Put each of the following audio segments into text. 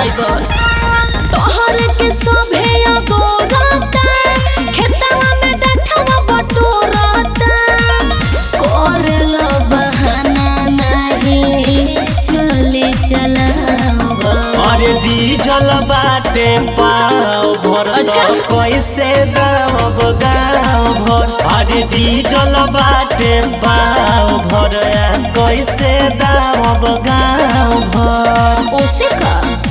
Driver तोहर के सभे अगोरता खेतवा में डठवा बटोरता करेला बहाना नहीं चले चलावा अरे डीजल बाटे पाव भर अच्छा। कैसे दाम गाँव भर अरे डीजल बाटे पाव भर कैसे दाम गाँव भर ओसे का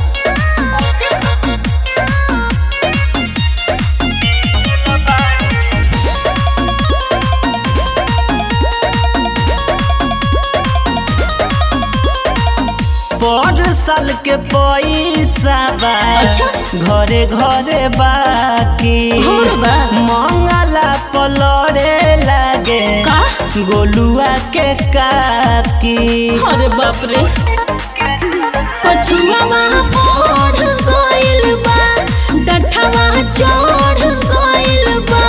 पर साल के पैसा बा अच्छा। घरे घरे बाकी हमरो बा। मंगला पलड़े लागे का गोलुआ के काकी अरे बाप रे पछुआवा पढ़ गइल बा डठवा चढ़ गइल बा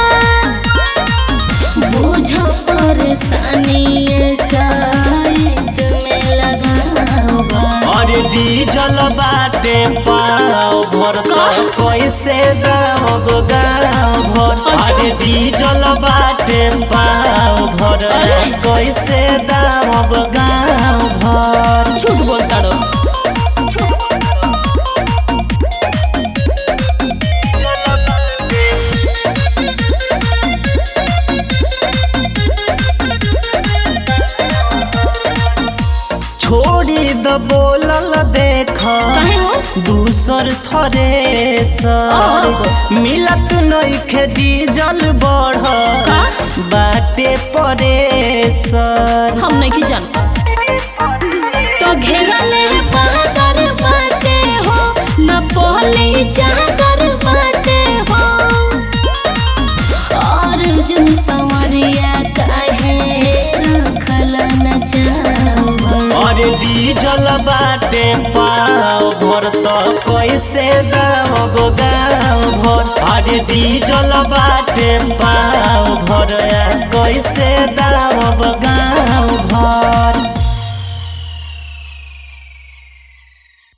बुझ परेशानी चाहत में लगावा अरे डीजल बाटे पाव भर का? कैसे दाम गाँव भर अच्छा। अरे डीजल बाटे पाव भर अरे। कैसे दाम गाँव भर झूठ बोलता रहो छोड़ी द बोलल देख काहे हो दूसर थरे सर अहो। मिलत नइखे डीजल बढ़ का? बाटे परे सर हम नहीं जान तो घेरा ले बादर बाटे हो न पहले चादर बाटे हो और जन संवरिया काहे रखल न चाहवा अरे डीजल बाटे पाव भर तो कैसे दाम गाँव भर अरे डीजल बाटे पाव भर कैसे दाम गाँव भर